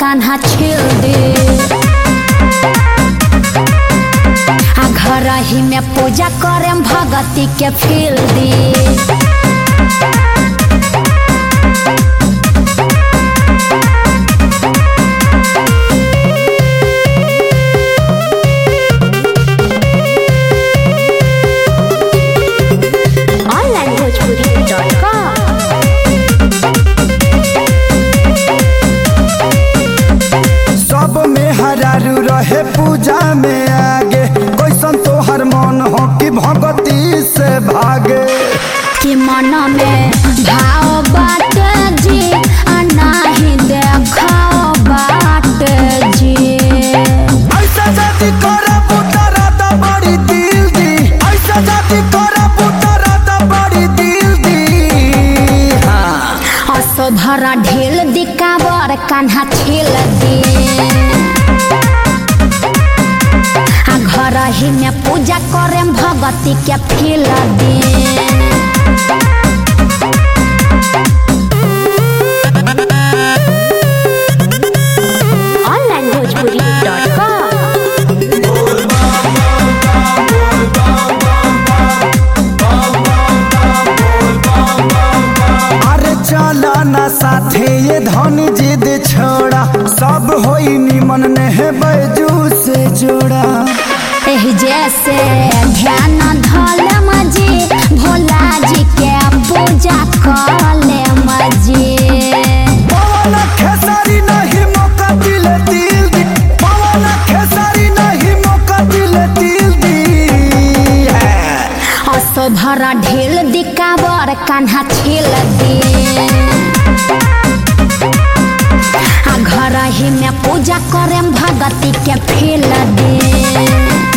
कान्हा छील दे आ घर ही में पूजा करे भगती के फील दे onlinebhojpuri.com सब में हरारू रहे पूजा में आगे कैसन तोहर मन हो कि भगती से भागे कि मन में भाव बाट जी आ नाही देखाओ बाट जी ऐसा जाति करे पुतरा त बड़ी दिल दी ऐसा जाति करे पुतरा त बड़ी दिल दी हाँ असोधरा ढेल दिकावर कान्हा छेल दे आ घर ही में पूजा करे भगती के फील दे onlinebhojpuri.com अरे चला ना साथे ये धन जिद छोड़ा सब होई निमन ने है बैजू से जोड़ा एही जैसे ध्यान धल मजी भोला जी के पूजा कले मजी पवन खेसारी नहीं मौका दिले दिल दी पवन खेसारी नहीं मौका दिले दिल दी असोधरा ढेल दिकावर कान्हा छेल दे आ घर ही में पूजा करे भगती के फेल दे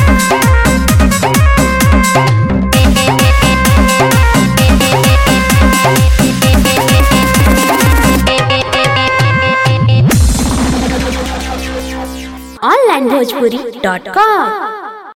onlinebhojpuri.com